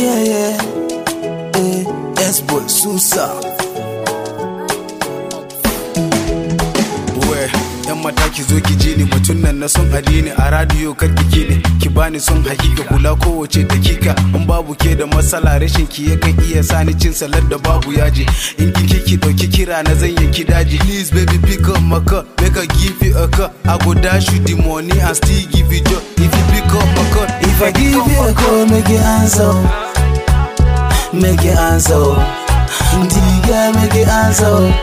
yeah, yeah. Eh, S-boy, Susa. we yan mata ki zo ki ji ni mutum nan na son addini a radiyo kar ki ki ne ki bani son hakika kula kowace dakika in babu ke da matsala rashin ki yakan iya sani cin salad da babu yaji in ki ki ki dauki kira na zan yanki daji please baby pick up my call make I give you a call I go dash you the money and still give you joy if you pick up my call If I give you a call, make it answer. Make it answer. Diga, make it answer.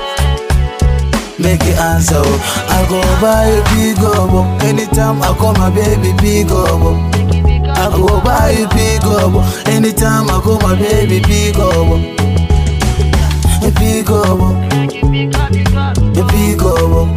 Make it answer. I go buy a big obo. Anytime I call my baby big obo. I go buy a big obo. Anytime I call my baby big obo. A big obo. A big obo.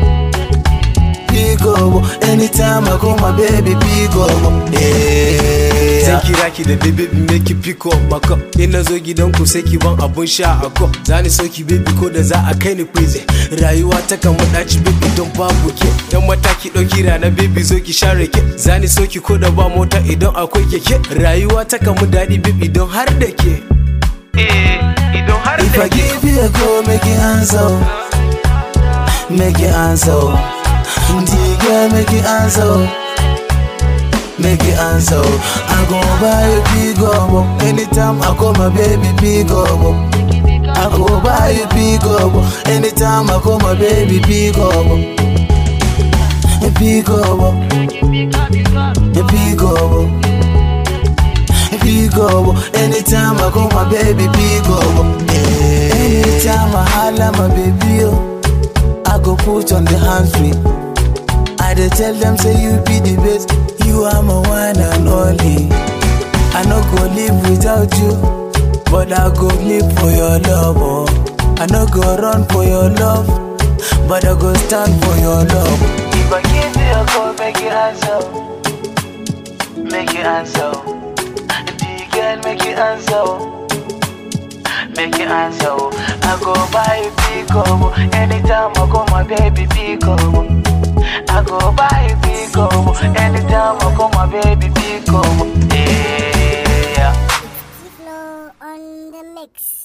Big obo. Anytime I call my baby big obo. Zan Yeah. kira ki da baby make you pick up my cup In na zo gidan ku sai ki ban abun sha a cup Zani so ki baby ko da za a kai ni prison Rayuwa ta kan daci baby don babu ke Dan mataki ɗauki rana baby zo ki share ke Zani so ki ko da ba mota idan akwai keke Rayuwa ta kan mu daɗi baby don har da ke Eh, idan har If da I ke give you a call, make it answer. Make it answer. Diga, make it answer. Make it answer. I go buy a big obo. Anytime I call my baby big obo. I go buy a big obo. Anytime I call my baby big obo. A big obo. A big obo. A big obo. Anytime I call my baby big obo. Anytime I holla my baby oh, I go put on the hands free. I dey tell them say you be the best, you are my one and only. I no go live without you, but I go live for your love. Oh. I no go run for your love, but I go stand for your love. If I give you a call, make it answer, make it answer. The girl, make it answer. Make it answer. I go buy a big obo. Anytime I call my baby big obo. I go buy a big obo. Anytime I call my baby big obo. Yeah. Flow on the mix.